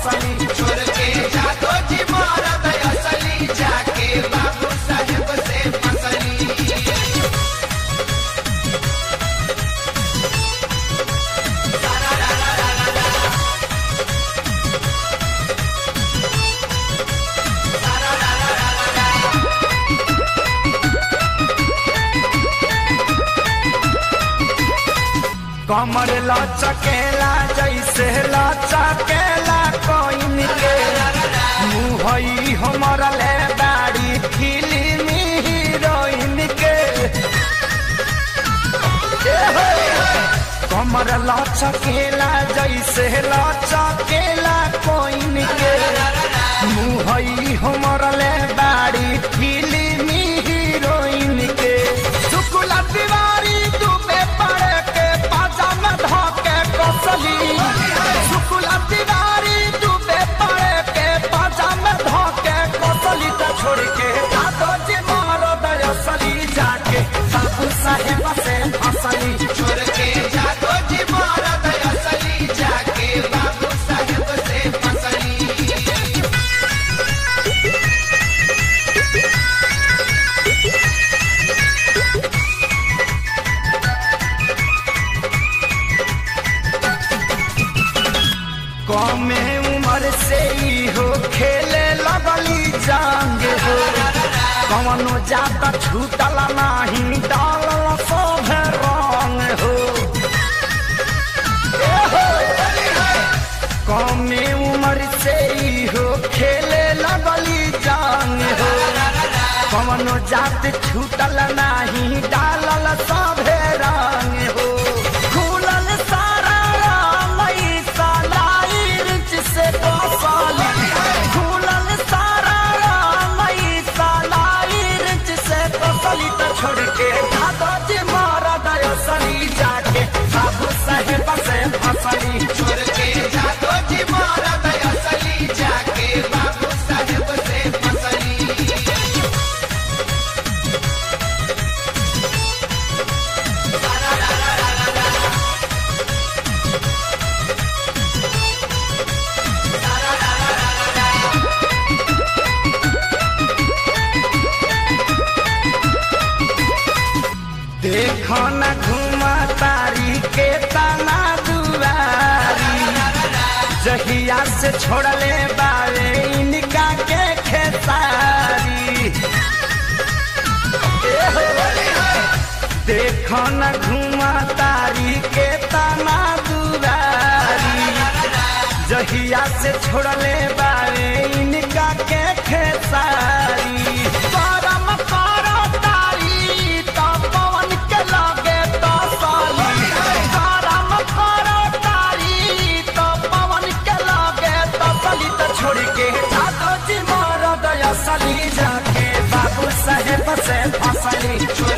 फसली छोड़ के जादो जी मरद असली जाके बाबू साहेब से फसली कमर लचकेला जैसे लचकेला कोइन के मुहई हमर ले दाढ़ी फिल्मी हीरोइन के ए हो, कमर लचकेला जैसे लचकेला कोइन के मुहई हमर ले दाढ़ी फिल्मी हीरोइन के शुक्ला तिवारी डूबे पड़े के पाजामा धोके कसली शुक्ला तिवारी डूबे पड़े के पाजामा धोके कसली तो छोड़ के दादो जी मारो दयसली जाके बाबू साहेब से फसली छोड़ के जादो जी मरद असली जाके बाबू साहेब से फसली कमे उम्र से ही हो खेले लगली जांग हो कवनो जाता छूटल नाही डालल सब रंग हो ए हो, कमे उम्र से ही हो खेले लगली जांग हो कवनो जात छूटल नाही डालल सब रंग हो खुलल सारा रामई सालाई रिच से कौसाली खुलल सारा रामई सालाई रिच से कौसाली तो छोड़ के दादा जी मारा दयसली जाके बाबू साहेब से फसली छोड़ के जादो जी मरद असली जाके बाबू साहेब से फसली देखो न घुमा तारी के तना दुआरी जहिया से छोड़ले बारे इनका के खेसारी ए हो, देखो न घुमा तारी के तना दुआरी जहिया से छोड़ले बारे इनका के खेसारी करम करो तारी तो पवन के लगे तो साली करम करो तारी तो पवन के लगे तो साली तो छोड़ के जादो जी मारो दया सली जाके बाबू साहेब से फसली छोड़